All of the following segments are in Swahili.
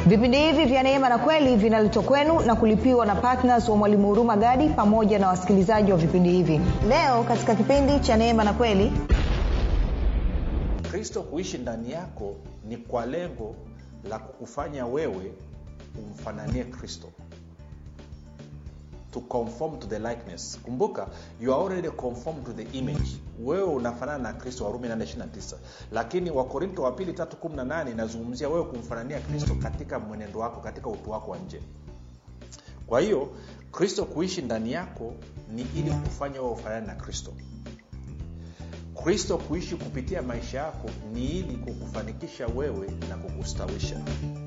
vipindi hivi vya neema na kweli vinaletwa kwenu na kulipiwa na ptns wa mwalimu huruma gadi pamoja na wasikilizaji wa vipindi hivi leo katika kipindi cha neema na kweli kristo kuishi ndani yako ni kwa lengo la kukufanya wewe umfananie kristo to conform to the likeness kumbuka you are already conformed to the image wewe unafanana na kristo warumi 829 lakini wakorinto wa pili 318 inazungumzia wewe kumfanania kristo katika mwenendo wako katika utu wako wa nje kwa hiyo kristo kuishi ndani yako ni ili kufanya wewe ufanane na kristo kristo kuishi kupitia maisha yako ni ili kukufanikisha wewe na kukustawisha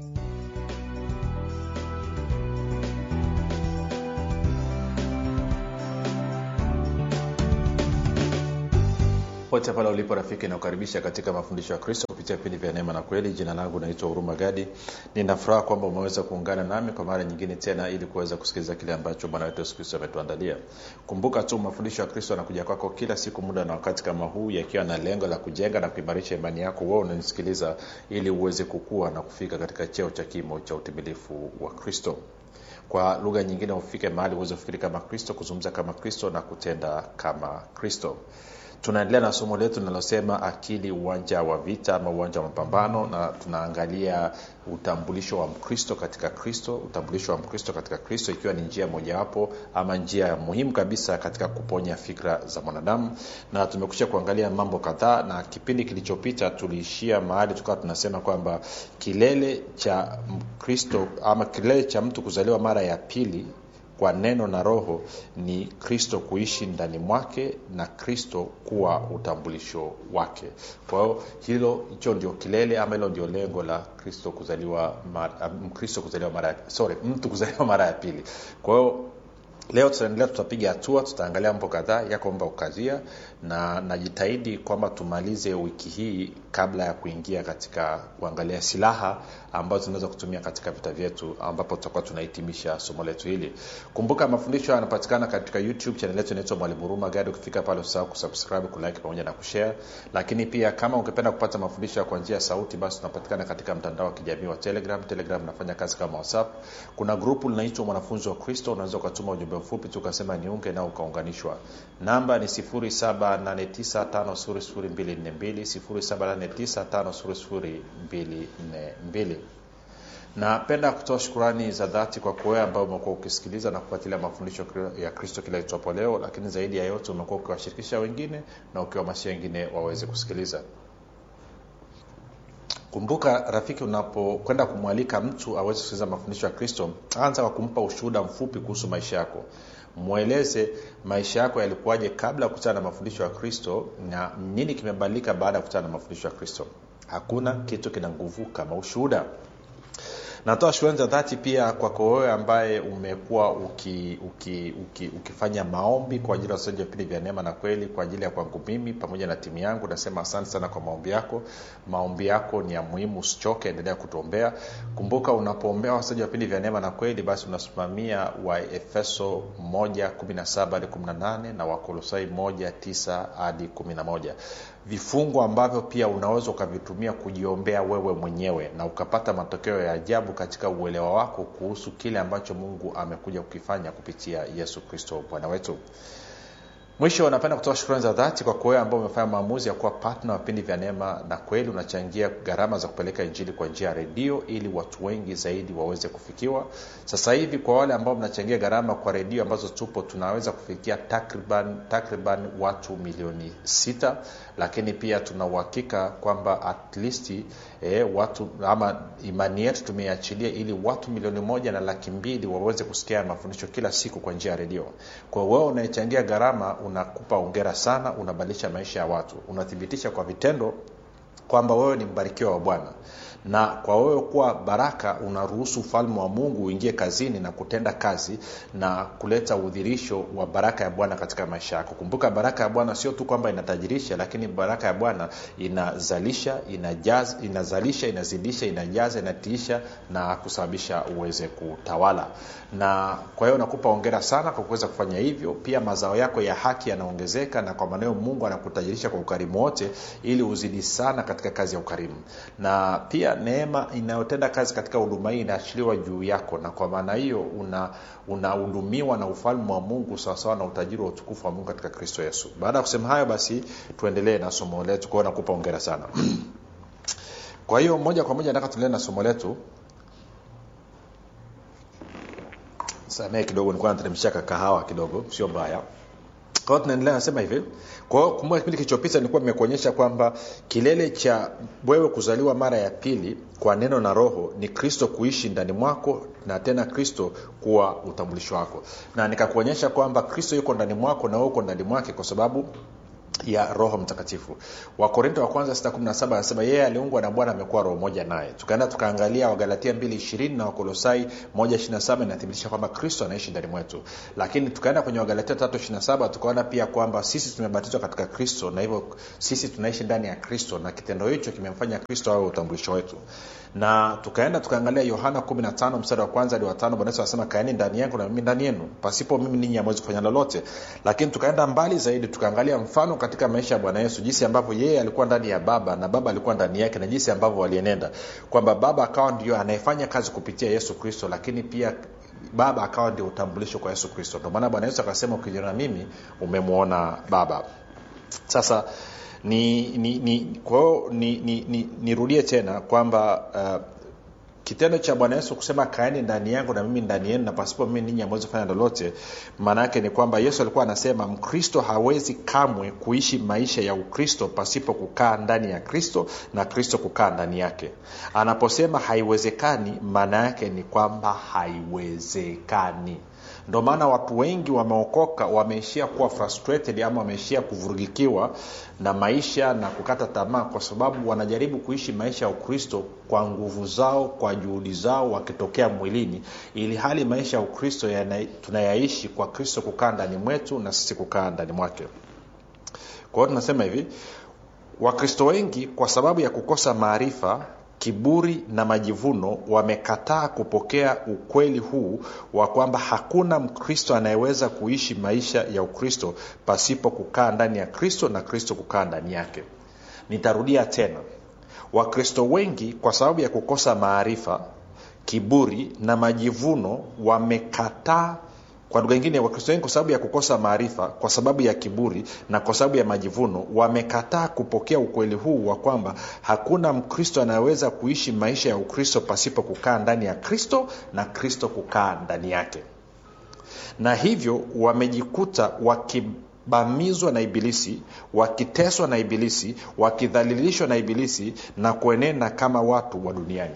pote pale ulipo rafiki inakukaribisha katika mafundisho ya kristo kupitia vipindi vya neema na kweli jina langu naitwa huruma gadi ninafuraha kwamba umeweza kuungana nami kwa mara nyingine tena ili kuweza kusikiliza kile ambacho bwana wetu yesu kristo ametuandalia kumbuka tu mafundisho ya kristo yanakuja kwako kila siku muda na wakati kama huu yakiwa na lengo la kujenga na kuimarisha imani yako wewe unanisikiliza ili uweze kukua na kufika katika cheo cha kimo cha utimilifu wa kristo kwa lugha nyingine ufike mahali uweze kufikiri kama kristo kuzungumza kama kristo na kutenda kama kristo tunaendelea na somo letu linalosema akili uwanja wa vita ama uwanja wa mapambano na tunaangalia utambulisho wa mkristo katika kristo utambulisho wa mkristo katika kristo ikiwa ni njia mojawapo ama njia muhimu kabisa katika kuponya fikra za mwanadamu na tumekusha kuangalia mambo kadhaa na kipindi kilichopita tuliishia mahali tukawa tunasema kwamba kilele cha mkristo ama kilele cha mtu kuzaliwa mara ya pili kwa neno na roho ni kristo kuishi ndani mwake na kristo kuwa utambulisho wake kwa hiyo hilo hicho ndio kilele ama hilo ndio lengo la kristo kuzaliwa mara, mkristo kuzaliwa mara sorry mtu kuzaliwa mara ya pili kwa hiyo leo tutaendelea tutapiga hatua tutaangalia mambo kadhaa yako mambo kukazia na najitahidi kwamba tumalize wiki hii kabla ya kuingia katika kuangalia silaha ambazo tunaweza kutumia katika vita vyetu ambapo tutakuwa tunahitimisha somo letu hili kumbuka mafundisho yanapatikana katika youtube chanel yetu inaitwa mwalimu huruma gadi ukifika pale usahau kusubscribe kulike pamoja na kushare lakini pia kama ungependa kupata mafundisho ya kwa njia ya sauti basi tunapatikana katika mtandao wa kijamii wa telegram telegram nafanya kazi kama whatsapp kuna grupu linaitwa mwanafunzi wa kristo unaweza ukatuma ujumbe mfupi tu ukasema niunge nao ukaunganishwa namba ni 7895242 napenda kutoa shukurani za dhati kwa kuwewe ambao umekuwa ukisikiliza na kufuatilia mafundisho ya kristo kila itwapo leo lakini zaidi ya yote umekuwa ukiwashirikisha wengine na ukiwahamasisha wengine waweze kusikiliza kumbuka rafiki unapokwenda kumwalika mtu aweze kusikiliza mafundisho ya kristo anza kwa kumpa ushuhuda mfupi kuhusu maisha yako mweleze maisha yako yalikuwaje kabla ya kukutana na mafundisho ya kristo na nini kimebadilika baada ya kukutana na mafundisho ya kristo hakuna kitu kina nguvu kama ushuhuda natoa shukrani za dhati pia kwako wewe ambaye umekuwa uki, uki, uki, ukifanya maombi kwa ajili ya wasaji wa vipindi vya neema na kweli kwa ajili ya kwangu mimi pamoja na timu yangu nasema asante sana kwa maombi yako maombi yako ni ya muhimu usichoke endelea kutuombea kumbuka unapoombea wasaji wa vipindi vya neema na kweli basi unasimamia wa efeso 117 hadi 18 na wakolosai 19 hadi 11 vifungo ambavyo pia unaweza ukavitumia kujiombea wewe mwenyewe na ukapata matokeo ya ajabu katika uelewa wako kuhusu kile ambacho mungu amekuja kukifanya kupitia yesu kristo bwana wetu mwisho napenda kutoa shukrani za dhati kwa kuwewe ambao umefanya maamuzi ya kuwa patna wa vipindi vya neema na kweli unachangia gharama za kupeleka injili kwa njia ya redio ili watu wengi zaidi waweze kufikiwa sasa hivi kwa wale ambao mnachangia gharama kwa redio ambazo tupo tunaweza kufikia takriban takriban watu milioni sita lakini pia tuna uhakika kwamba at least eh, watu ama imani yetu tumeiachilia ili watu milioni moja na laki mbili waweze kusikia mafundisho kila siku kwa njia ya redio kwa wewe unayechangia gharama unakupa ongera sana unabadilisha maisha ya watu unathibitisha kwa vitendo kwamba wewe ni mbarikiwa wa bwana na kwa wewe kuwa baraka unaruhusu ufalme wa mungu uingie kazini na kutenda kazi na kuleta udhirisho wa baraka ya bwana katika maisha yako kumbuka baraka ya bwana sio tu kwamba inatajirisha lakini baraka ya bwana inazalisha inajaz, inazalisha inazidisha inajaza inatiisha na kusababisha uweze kutawala na kwa hiyo nakupa ongera sana kwa kuweza kufanya hivyo pia mazao yako ya haki yanaongezeka na kwa maneo mungu anakutajirisha kwa ukarimu wote ili uzidi sana katika kazi ya ukarimu na pia neema inayotenda kazi katika huduma hii inaachiliwa juu yako na kwa maana hiyo una unahudumiwa na ufalme wa mungu sawasawa na utajiri wa utukufu wa mungu katika kristo yesu baada ya kusema hayo basi tuendelee na somo letu kwao nakupa ongera sana kwa hiyo moja kwa moja nataka tuendelee na somo letu samee kidogo nilikuwa nateremsha kahawa kidogo sio mbaya kwa hiyo tunaendelea nasema hivi kwa hiyo kumbuka kipindi kilichopita nilikuwa nimekuonyesha kwamba kilele cha wewe kuzaliwa mara ya pili kwa neno na roho ni kristo kuishi ndani mwako na tena kristo kuwa utambulisho wako na nikakuonyesha kwamba kristo yuko ndani mwako na wewe uko ndani mwake kwa sababu ya roho mtakatifu wakorinto wa kwanza 617 anasema yeye aliungwa na bwana amekuwa roho moja naye tukaenda tukaangalia wagalatia 220 na wakolosai 127 inathibitisha kwamba kristo anaishi ndani mwetu lakini tukaenda kwenye wagalatia 327 tukaona pia kwamba sisi tumebatizwa katika kristo na hivyo sisi tunaishi ndani ya kristo na kitendo hicho kimemfanya kristo awe utambulisho wetu na tukaenda tukaangalia yohana 15 mstari wa kwanza hadi watano bwana yesu anasema kaeni ndani yangu na mimi ndani yenu pasipo mimi ninyi amwezi kufanya lolote lakini tukaenda mbali zaidi tukaangalia mfano katika maisha ya bwana yesu jinsi ambavyo yeye alikuwa ndani ya baba na baba alikuwa ndani yake na jinsi ambavyo walienenda kwamba baba akawa ndio anayefanya kazi kupitia yesu kristo lakini pia baba akawa ndio utambulisho kwa yesu kristo ndio maana bwana yesu akasema ukiniona mimi umemwona baba sasa ni ni ni kwa hiyo ni, ni, ni, nirudie tena kwamba uh, kitendo cha bwana yesu kusema kaeni ndani yangu na mimi ndani yenu na pasipo mimi ninyi amwezi kufanya lolote maana yake ni kwamba yesu alikuwa anasema mkristo hawezi kamwe kuishi maisha ya ukristo pasipo kukaa ndani ya kristo na kristo kukaa ndani yake anaposema haiwezekani maana yake ni kwamba haiwezekani ndo maana watu wengi wameokoka wameishia kuwa frustrated ama wameishia kuvurugikiwa na maisha na kukata tamaa kwa sababu wanajaribu kuishi maisha ya ukristo kwa nguvu zao kwa juhudi zao wakitokea mwilini ili hali maisha ya ukristo tunayaishi kwa kristo kukaa ndani mwetu na sisi kukaa ndani mwake kwa hiyo tunasema hivi wakristo wengi kwa sababu ya kukosa maarifa kiburi na majivuno wamekataa kupokea ukweli huu wa kwamba hakuna mkristo anayeweza kuishi maisha ya ukristo pasipo kukaa ndani ya kristo na kristo kukaa ndani yake nitarudia tena wakristo wengi kwa sababu ya kukosa maarifa kiburi na majivuno wamekataa kwa lugha ingine wakristo wengi kwa sababu ya kukosa maarifa kwa sababu ya kiburi na kwa sababu ya majivuno wamekataa kupokea ukweli huu wa kwamba hakuna mkristo anayeweza kuishi maisha ya ukristo pasipo kukaa ndani ya kristo na kristo kukaa ndani yake na hivyo wamejikuta wakibamizwa na ibilisi wakiteswa na ibilisi wakidhalilishwa na ibilisi na kuenenda kama watu wa duniani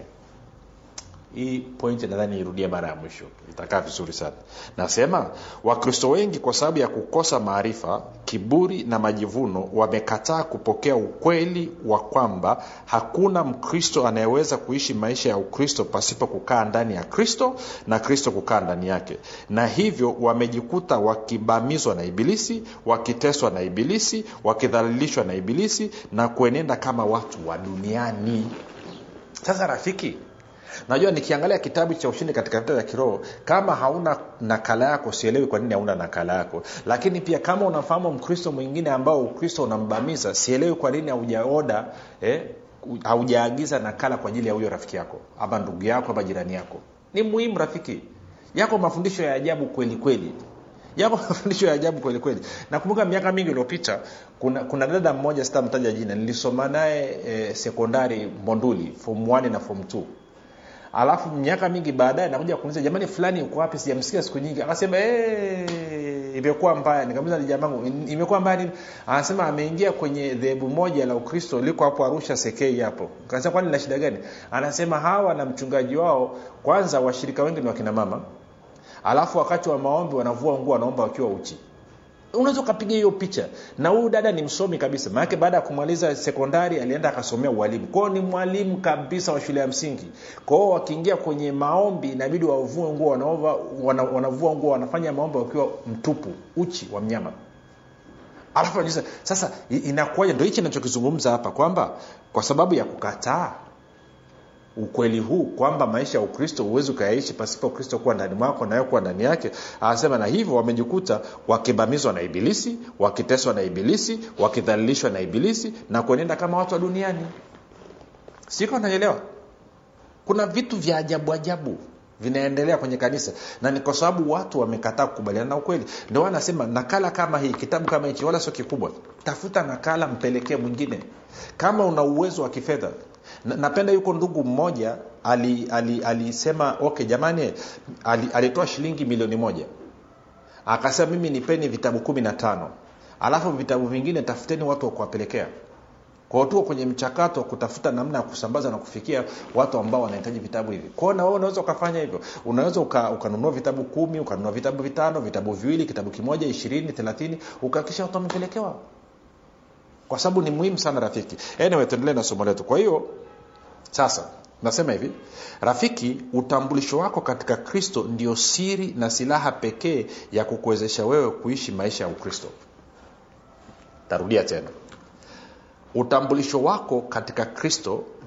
hii pointi nadhani irudie mara ya mwisho itakaa vizuri sana nasema wakristo wengi kwa sababu ya kukosa maarifa kiburi na majivuno wamekataa kupokea ukweli wa kwamba hakuna mkristo anayeweza kuishi maisha ya ukristo pasipo kukaa ndani ya kristo na kristo kukaa ndani yake na hivyo wamejikuta wakibamizwa na ibilisi wakiteswa na ibilisi wakidhalilishwa na ibilisi na kuenenda kama watu wa duniani sasa rafiki najua nikiangalia kitabu cha ushindi katika vita vya kiroho kama hauna nakala yako sielewi kwa nini hauna nakala yako lakini pia kama unafahamu mkristo mwingine ambao ukristo unambamiza sielewi kwa nini haujaoda eh, haujaagiza nakala kwa ajili ya huyo rafiki yako ama ndugu yako ama jirani yako ni muhimu rafiki yako mafundisho ya ajabu kweli kweli yako mafundisho ya ajabu kweli kweli nakumbuka miaka mingi iliyopita kuna, kuna dada mmoja sitamtaja jina nilisoma naye e, sekondari monduli fom 1 na fom 2 alafu miaka mingi baadaye nakuja kuuliza jamani fulani uko wapi sijamsikia siku nyingi akasema hey, imekuwa mbaya nikamuliza ni jamangu imekuwa mbaya nini anasema ameingia kwenye dhehebu moja la ukristo liko hapo arusha sekei hapo kasema kwani na shida gani anasema hawa na mchungaji wao kwanza washirika wengi ni wakina mama alafu wakati wa maombi wanavua nguo wanaomba wakiwa uchi unaweza ukapiga hiyo picha na huyu dada ni msomi kabisa maanake baada ya kumaliza sekondari alienda akasomea ualimu kwao ni mwalimu kabisa wa shule ya msingi kwao wakiingia kwenye maombi inabidi wavue nguo wanaova, wana, wanavua nguo wanafanya maombi wakiwa mtupu uchi wa mnyama alafu anajiuliza sasa inakuwaje ndo hichi nachokizungumza hapa kwamba kwa sababu ya kukataa ukweli huu kwamba maisha ya ukristo huwezi ukayaishi pasipo kristo kuwa ndani mwako nawe kuwa ndani yake anasema na hivyo wamejikuta wakibamizwa na ibilisi wakiteswa na ibilisi wakidhalilishwa na ibilisi na kuenenda kama watu wa duniani siko naelewa kuna vitu vya ajabu ajabu vinaendelea kwenye kanisa na ni kwa sababu watu wamekataa kukubaliana na ukweli ndio anasema nakala kama hii kitabu kama hichi wala sio kikubwa tafuta nakala mpelekee mwingine kama una uwezo wa kifedha Na- napenda yuko ndugu mmoja alisema ali, alisema okay jamani ali, alitoa shilingi milioni moja akasema mimi nipeni vitabu kumi na tano alafu vitabu vingine tafuteni watu wa kuwapelekea kwao tuko kwenye mchakato wa kutafuta namna ya kusambaza na kufikia watu ambao wanahitaji vitabu hivi kwao na wewe unaweza ukafanya hivyo unaweza uka, ukanunua vitabu kumi ukanunua vitabu vitano vitabu viwili kitabu kimoja ishirini thelathini ukahakikisha watu wamepelekewa kwa sababu ni muhimu sana rafiki anyway tuendelee na somo letu kwa hiyo sasa nasema hivi rafiki utambulisho wako katika kristo ndio siri na silaha pekee ya kukuwezesha wewe kuishi maisha ya ukristo tarudia tena utambulisho wako katika kristo